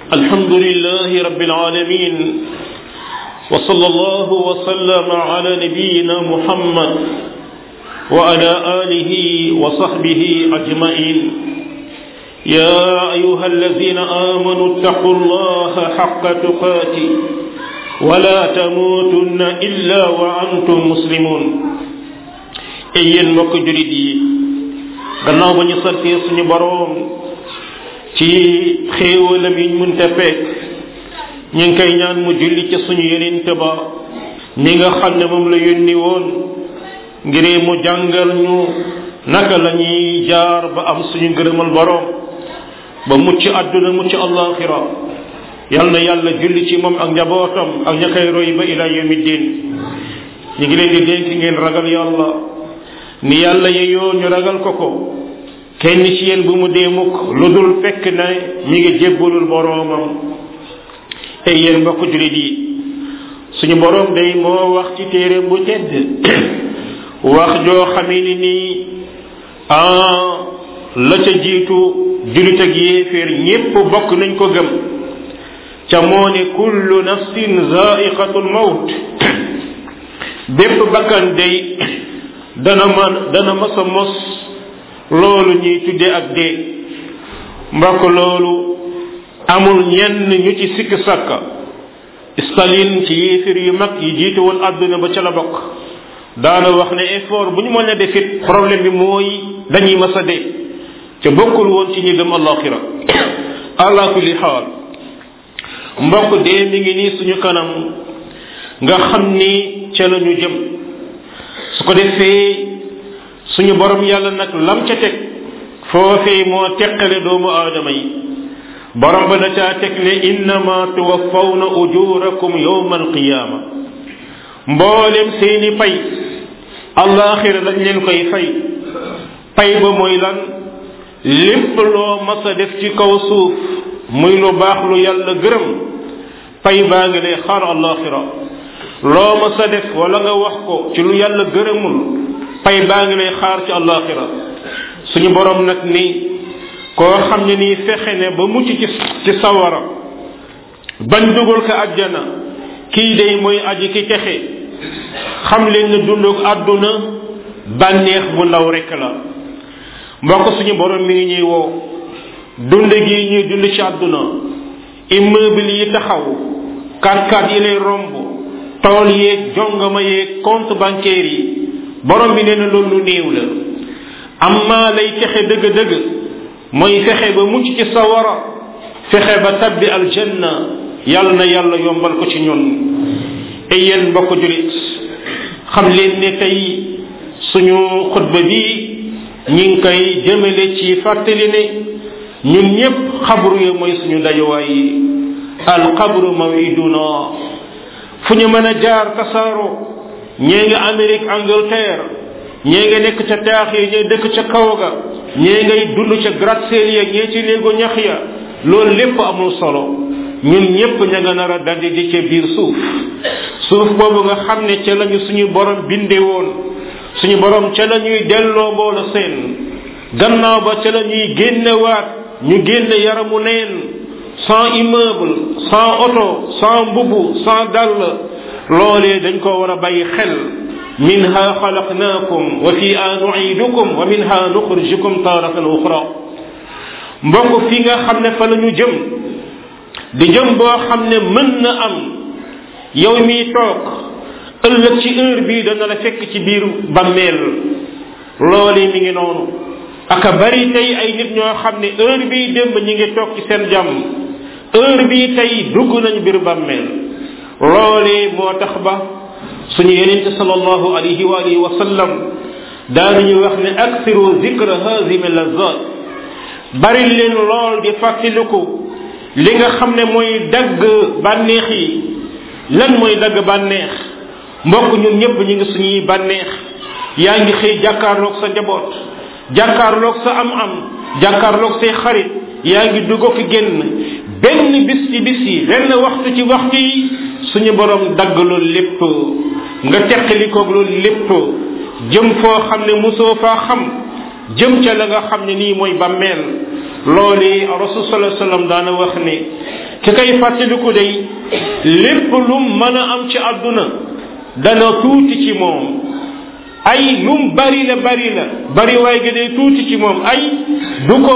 الحمد لله رب العالمين وصلى الله وسلم على نبينا محمد وعلى آله وصحبه أجمعين يا أيها الذين آمنوا اتقوا الله حق تقاته ولا تموتن إلا وأنتم مسلمون أيين mbokk julit yi gannaaw ba ñu santee suñu boroom ci xéewalam yi ñu mënta fekk ñu ngi koy ñaan mu julli ca suñu yonent ba ni nga xam ne moom la yónni woon ngir mu jàngal ñu naka la ñuy jaar ba am suñu ngërëmal boroom ba mucc àdduna mucc allaxira yal na yàlla julli ci moom ak njabootam ak ña koy roy ba ila yawmi diin ñu ngi leen di dénk ngeen ragal yàlla ni yàlla yeyoo ñu ragal ko ko kenn ci yéen bu mu dee mukk lu dul fekk na mi ngi jébbalul boroomam ay yéen mbokk julit yi suñu boroom day moo wax ci téere bu tedd wax joo xamee ni nii ah la ca jiitu julit ak yéeféer ñépp bokk nañ ko gëm ca moo ne kullu nafsin zaiqatul mawt bépp bakkan day dana man dana masa mos loolu ñuy tudde ak dee mbokk loolu amul ñenn ñu ci sikk sàkka Staline ci yéefir yu mag yi jiite woon àdduna ba ca la bokk daana wax ne effort bu ñu mën a defit problème bi mooy dañuy masa dee ca bokkul woon ci ñi gëm alaxira ala kulli xaal mbokk dee mi ngi nii suñu kanam nga xam ni ca la ñu jëm su ko defee suñu borom yàlla nag lam ca teg foofee moo teqale doomu aadama yi borom ba da caa teg ne innama tuwaffawna ujurakum yawma alqiyama mboolem seeni pay alaxira lañ leen koy fay pay ba mooy lan lépp loo mas a def ci kaw suuf muy lu baax lu yàlla gërëm pay baa ngi lay xaar alaxira loo ma sa def wala nga wax ko ci lu yàlla gërëmul pay baa ngi lay xaar ci àllaaxira suñu borom nag ni koo xam ne nii fexe ne ba mucc ci ci sawara bañ dugal ko àjjana kii day mooy aji ki texe xam leen ne dunduk àdduna bànneex bu ndaw rekk la mbokk suñu borom mi ngi ñuy woo dund gi ñuy dund ci àdduna immeuble yi taxaw kat-kat yi lay romb tool yeeg jongama yeeg compte bancaire yi borom bi nee na loolu lu néew la amma lay texe dëgg-dëgg mooy fexe ba mucc ci sawara fexe ba tabbi aljanna yàlla na yàlla yombal ko ci ñun ay yéen mbokk julit xam leen ne tey suñu xutba bi ñi ngi koy jëmale ci fàttali ne ñun ñépp xabru ya mooy suñu dajuwaay yi alxabru mawiduna fu ñu mën a jaar tasaaro ñee nga Amérique Angleterre ñee nga nekk ca taax yi ñee dëkk ca kaw ga ñee ngay dund ca gratte-ciel ya ñee ci néegu ñax ya loolu lépp amul solo ñun ñépp ña nga nar a daldi di ca biir suuf suuf boobu nga xam ne ca lañu suñu borom binde woon suñu borom ca la ñuy delloo mboolo seen gannaaw ba ca la ñuy génnewaat ñu génne yaramu neen sans immeuble sans auto sans mbubu sans dàll loolee dañ ko war a bàyyi xel minha xalaqnaakum wa fiha nuidukum wa minha nuxrijukum taratan uxra mbokk fi nga xam ne fa la ñu jëm di jëm boo xam ne mën na am yow miy toog ëllëg ci heure bii dana la fekk ci biir bammeel loolee mi ngi noonu aka bari tey ay nit ñoo xam ne heure bii démb ñi ngi toog ci seen jàmm heure bii tey dugg nañ biir bàmmeel loolee moo tax ba suñu yenente sallallahu alayhi wa alihi wa sallam daanañu wax ne aksiru zikra hazimi lazat bari leen lool di fàttaliku li nga xam ne mooy dagg bànneex yi lan mooy dagg bànneex mbokk ñun ñëpp ñu ngi suñuy bànneex yaa ngi xëy jàkkaarloog sa njaboot jàkkaarloog sa am-am jàkkaarloog say xarit yaa ngi dugg ko génn benn bis ci bis yi benn waxtu ci waxtu yi suñu borom dagg loolu lépp nga teqalikoog loolu lépp jëm foo xam ne musoo faa xam jëm ca la nga xam ne nii mooy bàmmeel loolu rasul sallallahu alayhi wasallam daana wax ne ki koy fàttaliku day lépp lum mën a am ci àdduna dana tuuti ci moom ay lum bari la bari la bari waay gi day tuuti ci moom ay du ko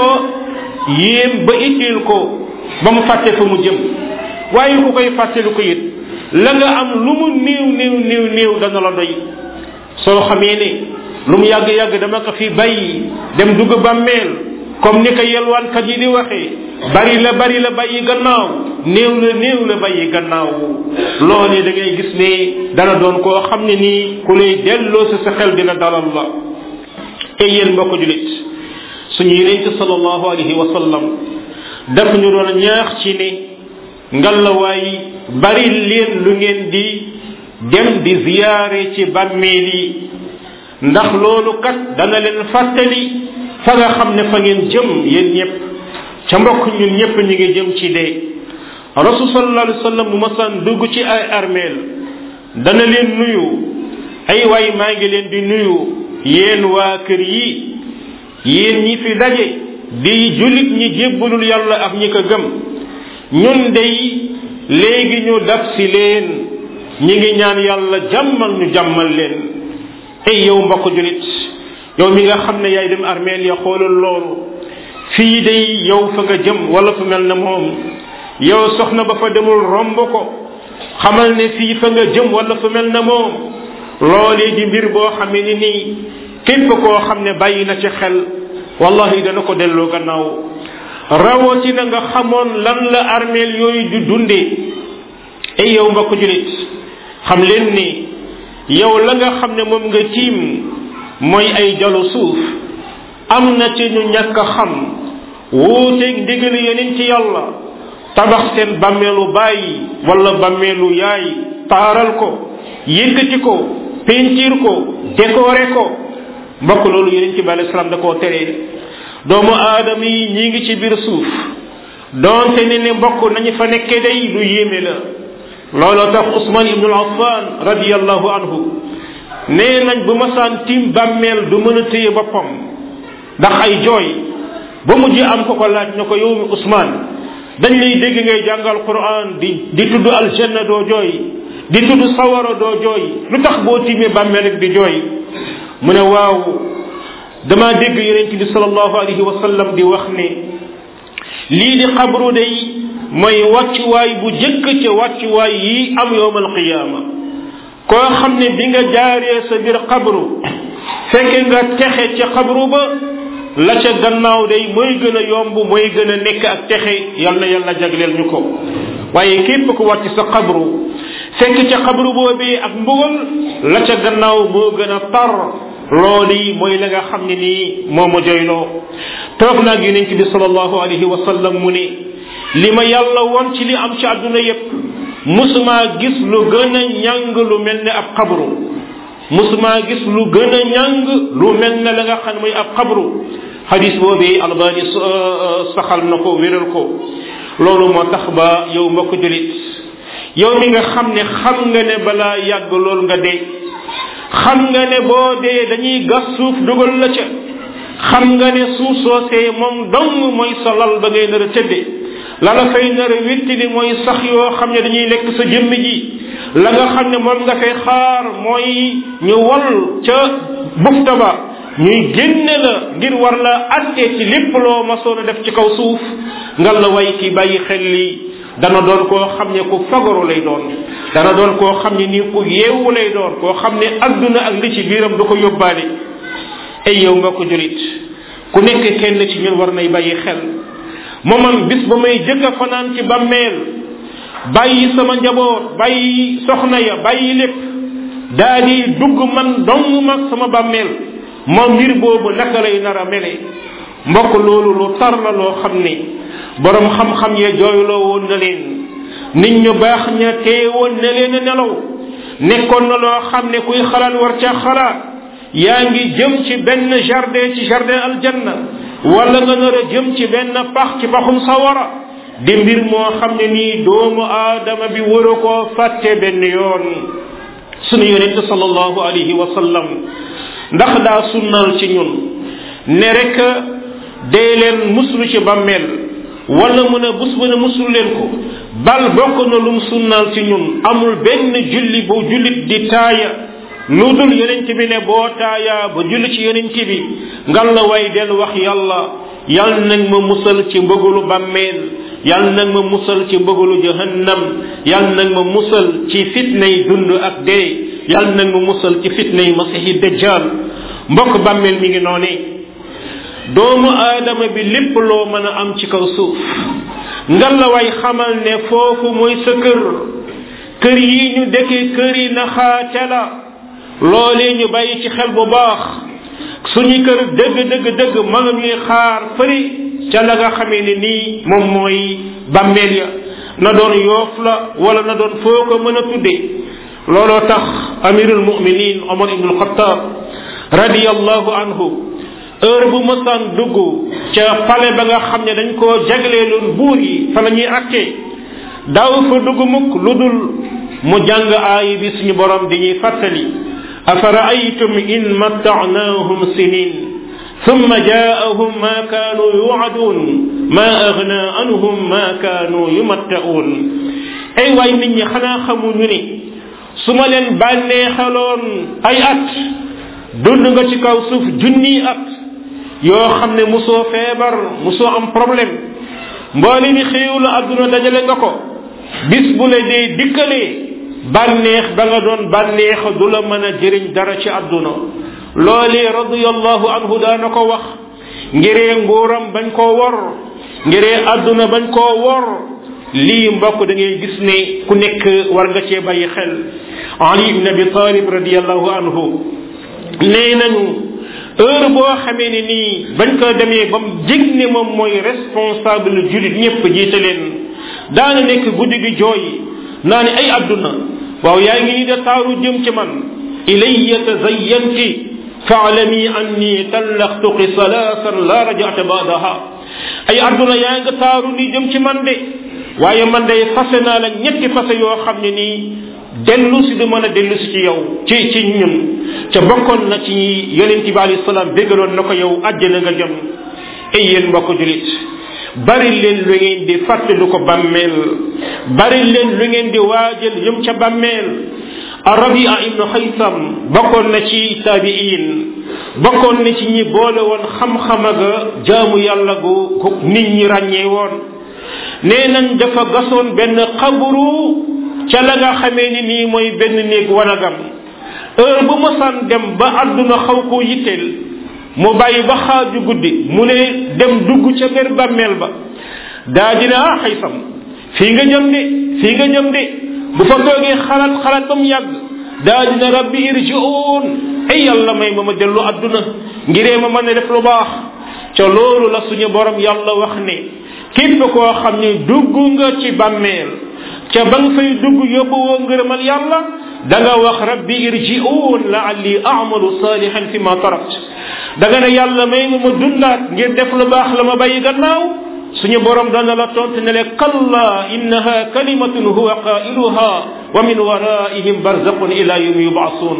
yéem ba itteel ko ba mu fàtte fa mu jëm waaye ku koy fàttaliku it la nga am lu mu néew néew néew néew dana la doy soo xamee ne lu mu yàgg yàgg dama ko fi bàyyi dem dugg bàmmeel comme ni ko yelwaankat yi di waxee bari la bari la bàyyi gannaaw néew la néew la bàyyi gannaaw loolee da ngay gis ne dana doon koo xam ne nii ku lay delloo si sa xel dina dalal la te yéen mbokk julit suñu yonente sallallahu alayhi wa sallam daf ñu doon ñaax ci ne ngalawaay bari leen lu ngeen di dem di ziyaare ci bàmmeel yi ndax loolu kat dana leen fàttali fa nga xam ne fa ngeen jëm yéen ñëpp ca mbokk ñun ñëpp ñu ngi jëm ci dee rasul sallallahu alayhi wa sallam bu masaan dugg ci ay armeel dana leen nuyu ay waay maa ngi leen di nuyu yéen waa kër yi yéen ñi fi daje di julit ñi jébbalul yàlla ak ñi ko gëm ñun dey léegi ñu dab si leen ñi ngi ñaan yàlla jàmmal ñu jàmmal leen ay yow mbokk julit yow mi nga xam ne yaay dem armeel ya xoolal loolu fii day yow fa nga jëm wala fu mel na moom yow soxna ba fa demul romb ko xamal ne fii fa nga jëm wala fu mel na moom loolee di mbir boo xamee ni nii képp koo xam ne bàyyi na ci xel wallahi dana ko delloo gannaaw rawatina nga xamoon lan la armeel yooyu di dundee ay yow mbokk julit xam leen ni yow la nga xam ne moom nga tiim mooy ay jalu suuf am na ci ñu ñàkk a xam wuuteeg ndigal yeneen ci yàlla tabax seen bàmmeelu bàyyi wala bàmmeelu yaay taaral ko yëkkati ko peinture ko décorer ko mbokk loolu yeneen ci bi alei salaam da koo teree doomu aadama yi ñi ngi ci biir suuf donte ne ne mbokk nañu fa nekkee day lu yéeme la looloo tax Usman ibnu Affan radiallahu anhu nee nañ bu masaan tim bàmmeel du mën a téye boppam ndax ay jooy ba mujj am ko ko laaj na ko yow mi Usman dañ lay dégg ngay jàngal Quran di di tudd aljanna doo jooy di tudd sawara doo jooy lu tax boo timee bàmmeel ak di jooy mu ne waaw dama dégg yonent bi sallallahu alayhi wa sallam di wax ne lii di xabru day mooy wàccuwaay bu jëkk ca wàccuwaay yi am yowmal qiyaama koo xam ne bi nga jaaree sa biir xabru fekke nga texe ca xabru ba la ca gannaaw day mooy gën a yomb mooy gën a nekk ak texe yal na yàlla jagleel ñu ko waaye képp ku wàcc sa xabru fekk ca xabru boobee ak mbugal la ca gannaaw moo gën a tar loolu yi mooy la nga xam ne nii moo ma joyloo toog naag yonent bi sallallahu alayhi wa sallam mu ne li ma yàlla won ci li am ci àdduna yépp musuma gis lu gën a ñàng lu mel ne ab xabru musuma gis lu gën a ñàng lu mel ne la nga xam ne mooy ab xabru hadis boobu albani saxal na ko wéral ko loolu moo tax ba yow mbokk julit yow mi nga xam ne xam nga ne balaa yàgg lool nga dee xam nga ne boo dee dañuy gas suuf dugal la ca xam nga ne suuf soosee moom dong mooy sa lal ba ngay nar a tëdde la la fay nar a wittili mooy sax yoo xam ne dañuy lekk sa jëmm ji la nga xam ne moom nga fay xaar mooy ñu wal ca bufta ba ñuy génne la ngir war la attee ci lépp loo masoon a def ci kaw suuf nga la way ki bàyyi xel li dana doon koo xam ne ku fagaru lay doon dana doon koo xam ne nii ku yeewu lay doon koo xam ne adduna ak li ci biiram du ko yóbbaale ay yow nga ko julit ku nekk kenn ci ñun war nay bàyyi xel moomam bis ba may jëkk a fanaan ci bàmmeel bàyyi sama njaboot bàyyi soxna ya bàyyi lépp daa di dugg man dong mag sama bàmmeel moom mbir boobu naka lay nar a mele mbokk loolu lu tar la loo xam ne borom xam-xam ya jooyloo woon na leen nit ñu baax ña teewoon na leen a nelaw nekkoon na loo xam ne kuy xalaat war ca xalaat yaa ngi jëm ci benn jardin ci jardin aljanna wala nga nar a jëm ci benn pax ci paxum sawara di mbir moo xam ne nii doomu aadama bi war a koo fàtte benn yoon sunu yonente sallallahu alayhi wa sallam ndax daa sunnal ci ñun ne rek dee leen muslu ci bàmmeel wala mu ne bus bu ne musul leen ko bal bokk na lum sunnaal ci ñun amul benn julli bu jullit di taaya lu dul yonent bi ne boo taaya ba julli ci yonent bi ngal la way del wax yàlla yal nag ma musal ci mbëgalu bàmmeel yal nag ma musal ci mbëgalu jahannam yal nag ma musal ci fitnay dund ak dee yal nag ma musal ci fitnay masihi dajjal mbokk bàmmeel mi ngi noone doomu aadama bi lépp loo mën a am ci kaw suuf ngal la way xamal ne foofu mooy sa kër kër yi ñu dëkkee kër yi naxaate la loolee ñu bàyyi ci xel bu baax suñu kër dëgg dëgg dëgg ma nga ñuy xaar fëri ca la nga xamee ne nii moom mooy bàmmeel ya na doon yoof la wala na doon foo ko mën a tudde looloo tax amirul muminin omar ibnul xataab radiallahu anhu heure bu mësaan dugg ca pale ba nga xam ne dañ koo jagleeloon buur yi fa la ñuy attee daaw fa dugg mukk lu dul mu jàng aay bi suñu borom di ñuy fàttali أفرأيتم إن متعناهم سنين ثم جاءهم ما كانوا يوعدون ما أغنى عنهم ما كانوا يمتعون أي واي من خنا خمو ني سما لين باني خلون أي أت dund nga ci kaw suuf junni at yoo xam ne musoo feebar musoo am problème mboole mi xéewlu àdduna dajale nga ko bis bu la dee dikkalee bànneex ba nga doon bànneex du la mën a jëriñ dara ci àdduna loolee radiallahu anhu daana ko wax ngiree nguuram bañ koo wor ngiree àdduna bañ koo wor lii mbokk da ngay gis ne ku nekk war nga cee bàyyi xel ali ibn abi talib radiallahu anhu nee nañu heure boo xamee ne nii bañ ko demee ba mu jég ne moom mooy responsable julit ñëpp jiite leen daana nekk guddi gi jooy naa ne ay àdduna waaw yaa ngi ni de taaru jëm ci man ilayya tazayyanti faalami anni tallaqtuki salaasan la rajata baadaha ay àdduna yaa nga taaru ni jëm ci man de waaye man de fase naa la ñetti fase yoo xam ne nii dellu si du mën a dellu si ci yow ci ci ñun ca bokkoon na ci yonente bi alayhi salaam bégaloon na ko yow àjjana nga jëm ay yéen mbokk julit bari leen lu ngeen di fàttali ko bàmmeel bari leen lu ngeen di waajal yëm ca bàmmeel arabia ibnu xaysam bokkoon na ci taabiin bokkoon na ci ñi boole woon xam-xama ga jaamu yàlla gu nit ñi ràññee woon nee nañ dafa gasoon benn xabru ca la nga xamee ni nii mooy benn néeg wanagam heure bu mosaan dem ba àdduna xaw koo yitteel mu bàyyi ba xaaju guddi mu ne dem dugg ca biir bàmmeel ba daa dina ah xaysam fii nga jëm de fii nga jëm de bu fa toogee xalaat xalaat ba mu yàgg daa dina rabbi irji'un ay yàlla may ma ma dellu àdduna ngiree ma mën a def lu baax ca loolu la suñu borom yàlla wax ne képp koo xam ne dugg nga ci bàmmeel ca ba nga fay dugg yóbbu woo ngërëmal yàlla da nga wax rabbi irji'un la'alli a'malu salihan fi ma tarakt da nga ne yàlla may nga ma dundaat ngir def lu baax la ma bàyyi gannaaw suñu borom dana la tontu ne le kalla innaha kalimatun huwa qailuha wa min waraihim barzaqun ila yawmi yub'asun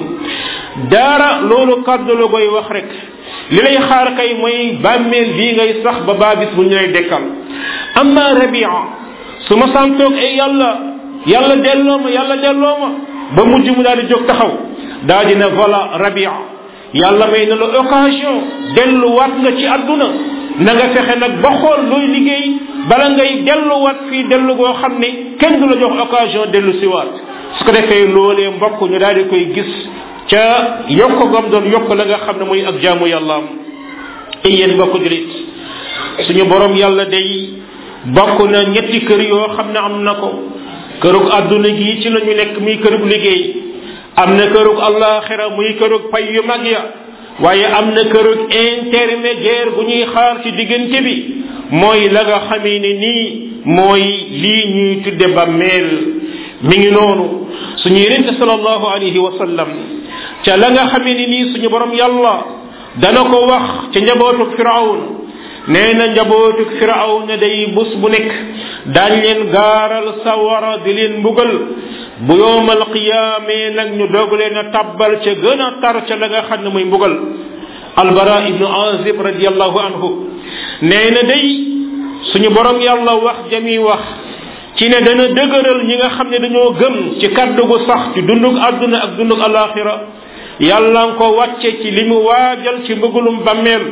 dara loolu kàddu la koy wax rek li lay xaar kay mooy bàmmeel bii ngay sax ba baa bis bu ñu lay dekkal amma rabia su ma santoog ay yàlla yàlla delloo ma yàlla delloo ma ba mujj mu daal di jóg taxaw daa dina voilà rabia yàlla may na la occasion delluwaat nga ci àdduna na nga fexe nag ba xool looy liggéey bala ngay delluwaat fii dellu goo xam ne kenn du la jox occasion dellu siwaat su ko defee loolee mbokk ñu daal di koy gis ca yokk gam doon yokk la nga xam ne mooy ak jaamu yàllaam ay yéen mbokk julit suñu borom yàlla day bokk na ñetti kër yoo xam ne am na ko kërug àdduna gi ci la ñu nekk muy kërug liggéey am na kërug allaxira muy kërug pay yu mag ya waaye am na kërug intermédiaire bu ñuy xaar ci diggante bi mooy la nga xamee ne nii mooy lii ñuy tudde bàmmeel mi ngi noonu suñu yenente salallahu alayhi wa sallam ca la nga xamee ne nii suñu borom yàlla dana ko wax ca njabootuk firawn nee na njabootuk firawna day bus bu nekk daañ leen gaaral sawara di leen mbugal bu yowmal qiyaamee nag ñu doog leen a tabbal ca gën a tar ca la nga xam ne muy mbugal albara ibnu azib radiallahu anhu nee na day suñu borom yàlla wax jami wax ci ne dana dëgëral ñi nga xam ne dañoo gëm ci kaddu gu sax ci dundug àdduna ak dundug alaxira yàlla nga ko wàcce ci li mu waajal ci mbëggalum bàmmeel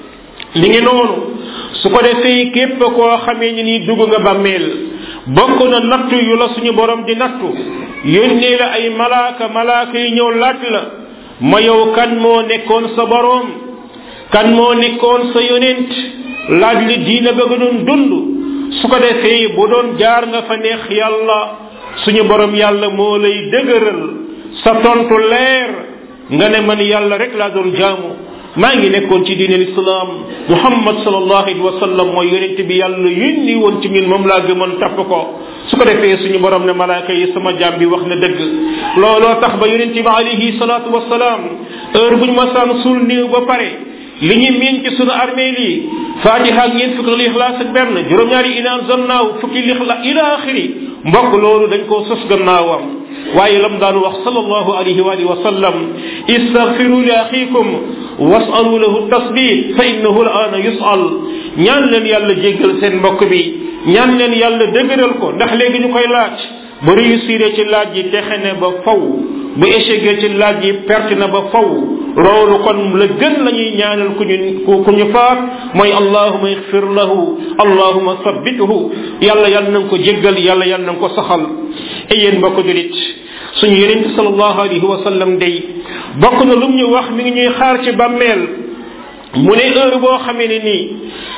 li ngi noonu su ko defee képp koo xamee ni nii dugg nga bàmmeel bokk na nattu yu la suñu borom di nattu yónnee la ay malaaka malaaka yi ñëw laaj la ma yow kan moo nekkoon sa borom kan moo nekkoon sa yonent laaj li diina ba nga doon dund su ko defee bu doon jaar nga fa neex yàlla suñu borom yàlla moo lay dëgëral sa tontu leer nga ne man yàlla rek laa doon jaamu maa ngi nekkoon ci diine lislaam muhammad sallallahu alayhi wa sallam mooy yonent bi yàlla yónni woon ci ñun moom laa gëmoon tapp ko su ko defee suñu borom ne malaaka yi sama jaam bi wax na dëgg looloo tax ba yonent bi alayhi salaatu wasalaam heure buñ masaan suul néew ba pare li ñu miin ci sunu armée lii fatiha ak ñeent fukki lixlaas ak benn juróom-ñaari inaan zannaaw fukki lixla ila axiri mbokk loolu dañ koo sos gannaawam waaye lam daan wax sallallahu alayhi wa alihi wa sallam istaghfiru li axikum wasalu lahu tasbit fa innahu al ana yusal ñaan leen yàlla jéggal seen mbokk bi ñaan leen yàlla dëgëral ko ndax léegi ñu koy laaj bu réussir ci laaj yi texe ne ba faw bu échec ci laaj yi perte na ba faw loolu kon la gën la ñuy ñaanal ku ñu ku ñu faat mooy allahuma ixfir lahu allahuma sabbithu yàlla yàlla na nga ko jéggal yàlla yàlla na nga ko saxal ay yéen mbokk julit suñu yonent sallallahu alayhi wa sallam day bokk na lu ñu wax mi ngi ñuy xaar ci bàmmeel mu ne heure boo xamee ne nii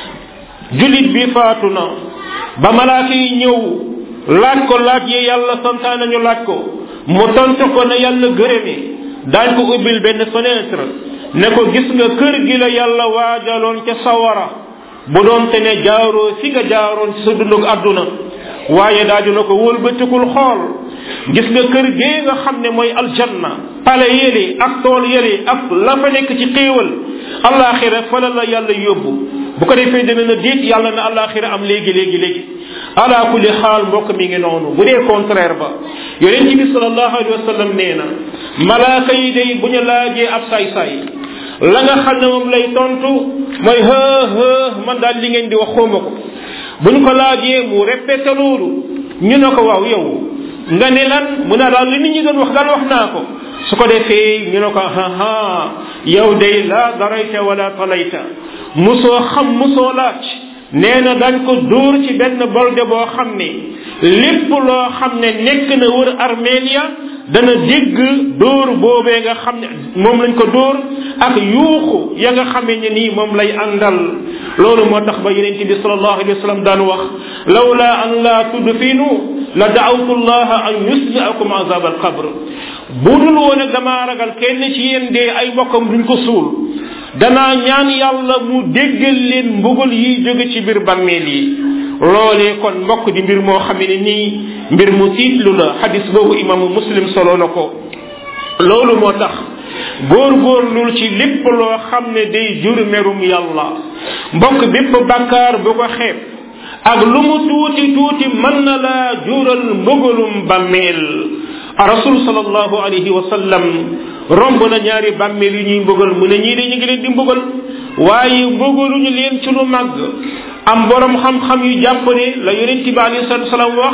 julit bi faatu na ba malaaka yi ñëw laaj ko laaj yi yàlla santaane ñu laaj ko mu tontu ko na yàlla gërëme daañ ko ubbil benn fenêtre ne ko gis nga kër gi la yàlla waajaloon ca sawara bu doon te ne jaaroo fi nga jaaroon ci sa dundug àdduna waaye daa dina ko wëlbatikul xool gis nga kër gee nga xam ne mooy aljanna pale yële ak tool yële ak la fa nekk ci xéewal alaxira fa la la yàlla yóbbu bu ko defee dina na déet yàlla na alaxira am léegi léegi léegi ala kulli xaal mbokk mi ngi noonu bu dee contraire ba yonent bi sallallahu alayhi wa sallam nee na malaaka yi day bu ñu laajee ab saay-saay la nga xam ne moom lay tontu mooy hë hë man daal li ngeen di wax xawma ko bu ñu ko laajee mu répété loolu ñu ne ko waaw yow nga ne lan mu ne daal li nit ñi doon wax daal wax naa ko su ko defee ñu ne ko ha ha yow day la darayta wala talayta musoo xam musoo laaj nee na dañ ko dóor ci benn bolde boo xam ne lépp loo xam ne nekk na wër armenia dana dégg dóor boobee nga xam ne moom lañ ko dóor ak yuuxu ya nga xamee ne nii moom lay àndal loolu moo tax ba yeneen bi sallallahu alayhi wa sallam daan wax lawla an la tudfinu la daawtu llaha an yusmiakum azab alqabr bu dul woon ak damaa ragal kenn ci yéen dee ay mbokkam duñ ko suul danaa ñaan yàlla mu déggal leen mbugal yiy jóge ci biir bàmmeel yi loolee kon mbokk di mbir moo xam ne nii mbir mu tiitlu la xadis boobu imaamu muslim solo na ko loolu moo tax góorgóorlul ci lépp loo xam ne day jur merum yàlla mbokk bépp bàkkaar bu ko xeeb ak lu mu tuuti tuuti mën na laa jural mbugalum bàmmeel rasul sallallahu alayhi wa sallam romb na ñaari bàmmeel yu ñuy mbugal mu ne ñii de ñu ngi leen di mbugal waaye mbugaluñu leen ci lu màgg am borom xam-xam yu jàpp ne la yonent bi alayhi salatu salaam wax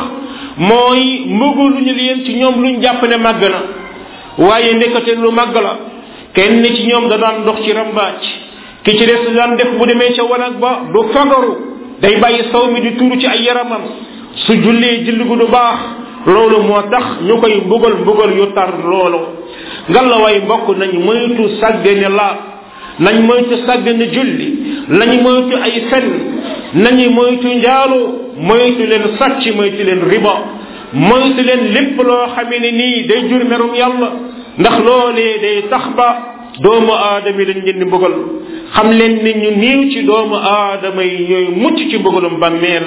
mooy mbugaluñu leen ci ñoom luñ jàpp ne màgg na waaye nekkate lu màgg la kenn ci ñoom da daan dox ci rambaaj ki ci des daan def bu demee ca wanag ba du fagaru day bàyyi saw mi di tuuru ci ay yaramam su jullee julli gu du baax loolu moo tax ñu koy mbugal mbugal yu tar loolu ngalla way mbokk nañ moytu sàggane laab nañ moytu sàggane julli nañ moytu ay fen nañu moytu njaalu moytu leen sàcc moytu leen riba moytu leen lépp loo xamee ne nii day jur merum yàlla ndax loolee day tax ba doomu aadama yi dañ leen di mbugal xam leen ni ñu niiw ci doomu aadama yi ñooy mucc ci mbugalum bàmmeel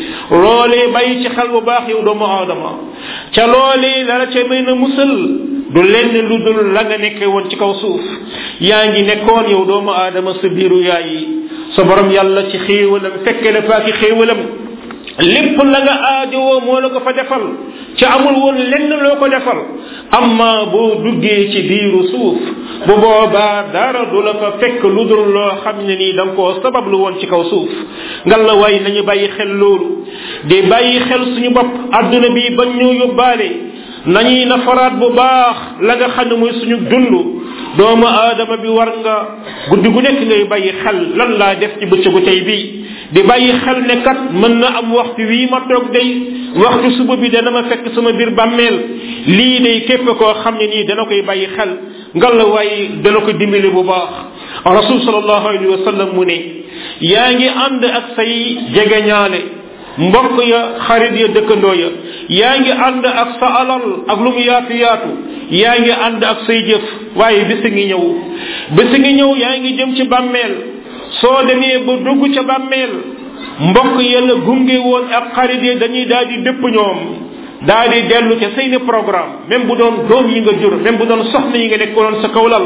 loolee bàyyi ci xel bu baax yow doomu aadama ca loolee la la ca may na musal du lenn lu dul la nga nekke woon ci kaw suuf yaa ngi nekkoon yow doomu aadama sa biiru yaay yi sa borom yàlla ci xéewalam fekke la faaki xéewalam lépp la nga aajowoo moo la ko fa defal ci amul woon lenn loo ko defal amma boo duggee ci biiru suuf bu boobaa dara du la fa fekk lu dul loo xam ne nii da nga koo sabablu woon ci kaw suuf ngal la waay nañu bàyyi xel loolu di bàyyi xel suñu bopp adduna bi bañ ñu yóbbaale nañuy nafaraat bu baax la nga xam ne mooy suñu dund doomu aadama bi war nga guddi gu nekk ngay bàyyi xel lan laa def ci bëccëgu tey bii di bàyyi xel ne kat mën na am waxtu wii ma toog day waxtu suba bi dana ma fekk sama biir bàmmeel lii day képp koo xam ne nii dana koy bàyyi xel ngal la waaye dana ko dimbali bu baax rasul sallallahu alayhi wa sallam mu ne yaa ngi ànd ak say jegeñaale mbokk ya xarit ya dëkkandoo ya yaa ngi ànd ak sa alal ak lu mu yaatu yaatu yaa ngi ànd ak say jëf waaye bisi ngi ñëw bisi ngi ñëw yaa ngi jëm ci bàmmeel soo demee ba dugg ca bàmmeel mbokk yàlla gunge woon ak xarit yi dañuy daal di dëpp ñoom daal di dellu ca seeni programme même bu doon doom yi nga jur même bu doon soxna yi nga nekkoon sa kawlal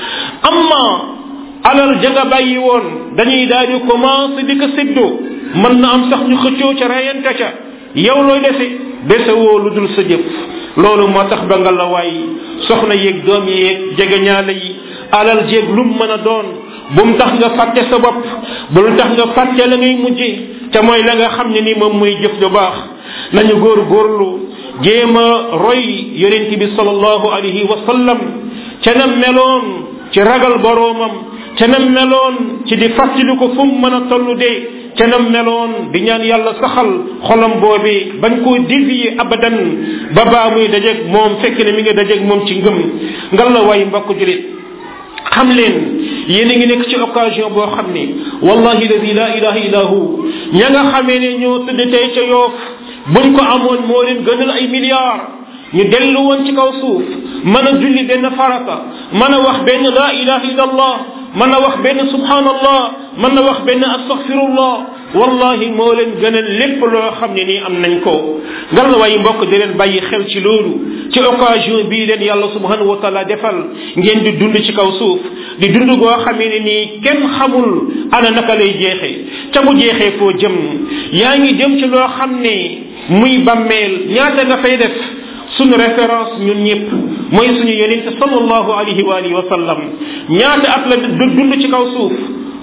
amma alal ja nga bàyyi woon dañuy daal di commencé di ko séddoo mën na am sax ñu xëccoo ca reyante ca yow looy dese dese woo lu dul sa jëf loolu moo tax ba nga la waay soxna yeeg doom yeeg jegeñaale yi alal jéeg lu mu mën a doon bu mu tax nga fàtte sa bopp bu lu tax nga fàtte la ngay mujje te mooy la nga xam ne ni moom mooy jëf ju baax nañu góor góorlu jéem a roy yonent bi sallallahu alayhi wa sallam ca na meloon ci ragal boroomam ca na meloon ci di fàttali ko fu mu mën a toll dee ca na meloon di ñaan yàlla saxal xolam boobi bañ koo dévier abadan ba baa muy dajeeg moom fekk ne mi ngi dajeeg moom ci ngëm ngal la way mbokk julit xam leen yéen a ngi nekk ci occasion boo xam ni wallahi ladi la ilaha illa hu ña nga xamee ne ñoo tëdd tey ca yoof buñ ko amoon moo leen gënal ay milliards ñu dellu woon ci kaw suuf mën a julli benn farata mën a wax benn la ilaha illa allah mën a wax benn subhanallah mën na wax benn astaghfirullah wallahi moo leen gënal lépp loo xam ne nii am nañ ko ngal la waaye mbokk di leen bàyyi xel ci loolu ci occasion bii leen yàlla subhanahu wa taala defal ngeen di dund ci kaw suuf di dund goo xamee ne nii kenn xamul ana naka lay jeexee ca bu jeexee foo jëm yaa ngi jëm ci loo xam ne muy bàmmeel ñaata nga fay def suñu référence ñun ñëpp mooy suñu yonent sallallahu alayhi wa alihi wa sallam ñaata at la dund ci kaw suuf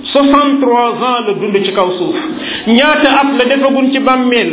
63 ans la dund ci kaw suuf ñaata at la defagun ci bàmmeel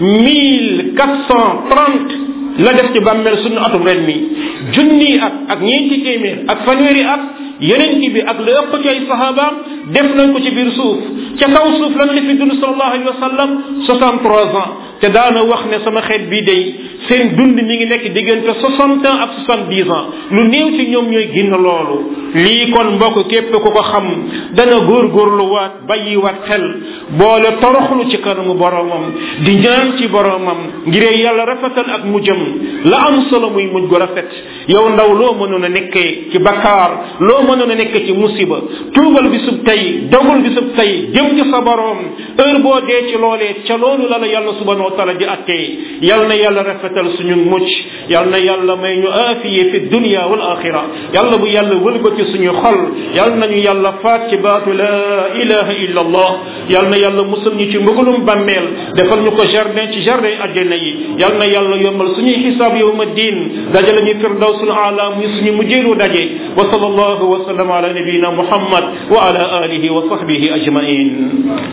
1430 la def ci bàmmeel suñu atum ren mi junni at ak ñeenti téeméer ak fanweeri at yeneen bi ak la ëpp ci ay sahabaam def nañ ko ci biir suuf ca kaw suuf lan la fi dund sallallahu alayhi wa sallam 63 ans te daana wax ne sama xeet bii day seen dund mi ngi nekk diggante 60 ans ak 70 ans lu néew ci ñoom ñooy génn loolu lii kon mbokk képp ku ko xam dana góorgóorlu waat bàyyi waat xel boole toroxlu ci kanamu boromam di ñaan ci boromam ngir yàlla rafetal ak mujjam la am solo muy mujj gu rafet yow ndaw loo mënoon a nekkee ci bakkaar loo mënoon a nekkee ci musiba tuubal bisub tey dogul bisub tey jëm ci sa borom heure boo dee ci loolee ca loolu la la yàlla subhanahu wa taala di attee yal na yàlla rafetal suñu mucc yal na yàlla may ñu aafiye fi dunia wal axira yàlla bu yàlla wëlbati suñu xol yal nañu yàlla faat ci baatu la ilaha illa allah yal na yàlla musal ñu ci mbugalum bàmmeel defal ñu ko jardin ci jardin àjjana yi yal na yàlla yombal suñuy xisaab yowma diin dajale ñu firdawsul aala muy suñu mujjeelu daje wa sallallahu wa sallam ala nabiyina muhammad wa ala alihi wa sahbihi ajmain